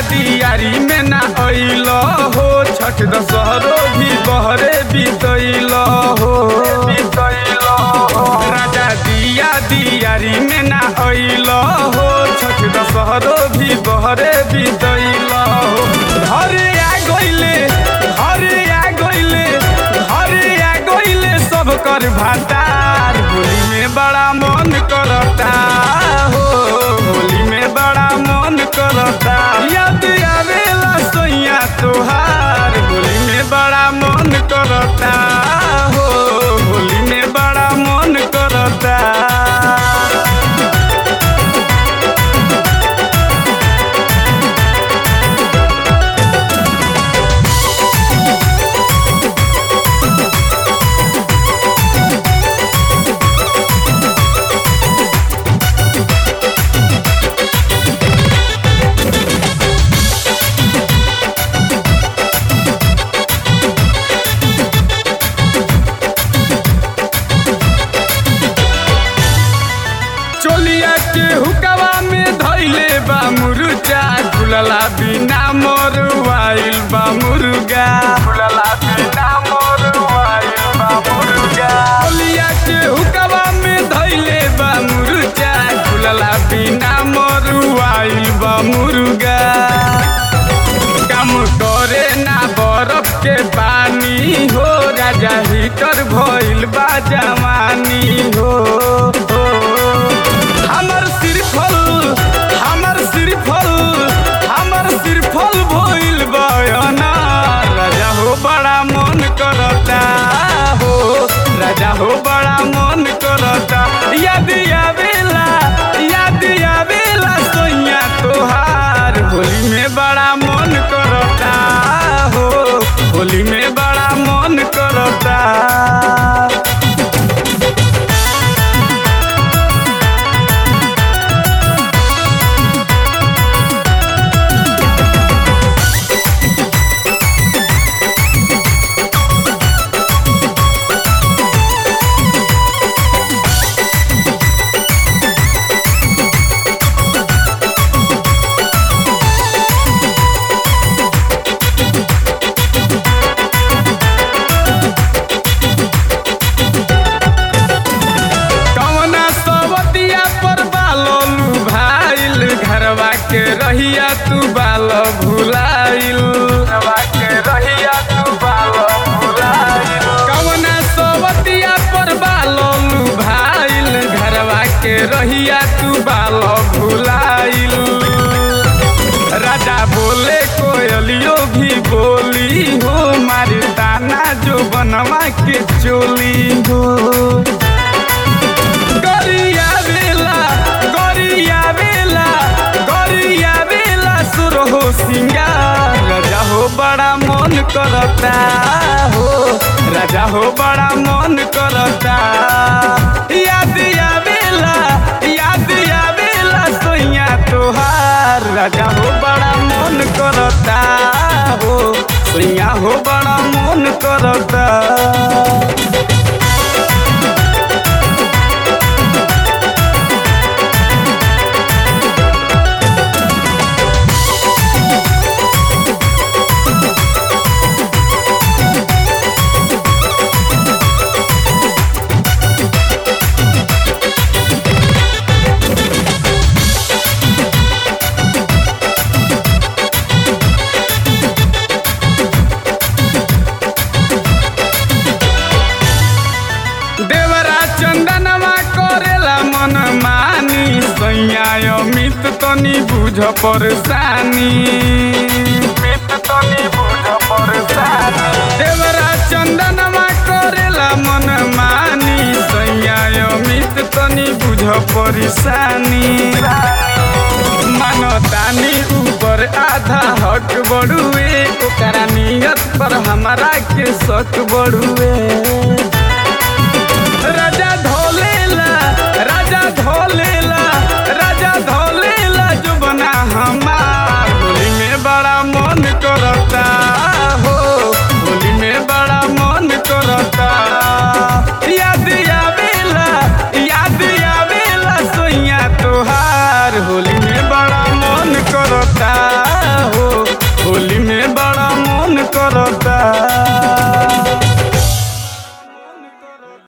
दियारी में ना अइल हो छठ दशहरो भी बहरे बीतैल हो राजा दिया दियारी में ना अइल हो छठ दशहरो भी बहरे बीतैल हो घरे आ गइले घरे आ गइले घरे आ गइले सब कर भातार होली में बड़ा मन करता हो होली में बड़ा मन करता याद आवेला सोइया तोहार होली में बड़ा मन करता हो होली में बड़ा मन करता चोलिया के हुकवा में धैले बा मुर्गा गुलला बिना मरुआइल बा मुर्गा गुलला बिना मरुआइल बा मुर्गा चोलिया के हुकवा में धैले बा मुर्गा गुलला बिना मरुआइल बा मुर्गा काम करे ना बरफ के पानी हो राजा हीटर भइल बा जवानी हो हो। हमर सिरफल हमर सिरफल हमर सिरफल भइल बयना राजा हो बड़ा मन करता हो राजा हो बड़ा मन करता याद आवेला याद आवेला सोइया तोहार होली में बड़ा मन करता हो होली में बड़ा मन करता कवना सवतिया पर बालू भाइल घरवा के रहिया तू बाल भुलाइल घरवा के रहिया तू बाल भुलाइल कवना सवतिया पर बालू भाइल घरवा के रहिया तू बाल भुलाइल राजा बोले कोयलियो भी बोली हो मारी दाना जो बनवा के चोली हो गरिया बेला गरिया बेला गरिया बेला सुर हो सिंगार राजा हो बड़ा मन करता हो राजा हो बड़ा मन करता याद आवेला याद आवेला सोइया तोहार राजा हो बड़ा मन करता हो सोइया हो बड़ा मन करता देवरा चंदनवा करेला मन मानी सैया अमित तनी बुझ परेशानी अमित तनी बुझ परेशानी देवरा चंदनवा करेला मन मानी सैया अमित तनी बुझ परेशानी मानतानी ऊपर आधा हक बड़ुए ओकरा नियत पर हमारा के शक बड़ुए राजा धोलेला राजा धोलेला राजा धोलेला जो बना हमार होली में बड़ा मन करता हो होली में बड़ा मन करता याद आवेला याद आवेला सोइया तोहार होली में बड़ा मन करता हो करता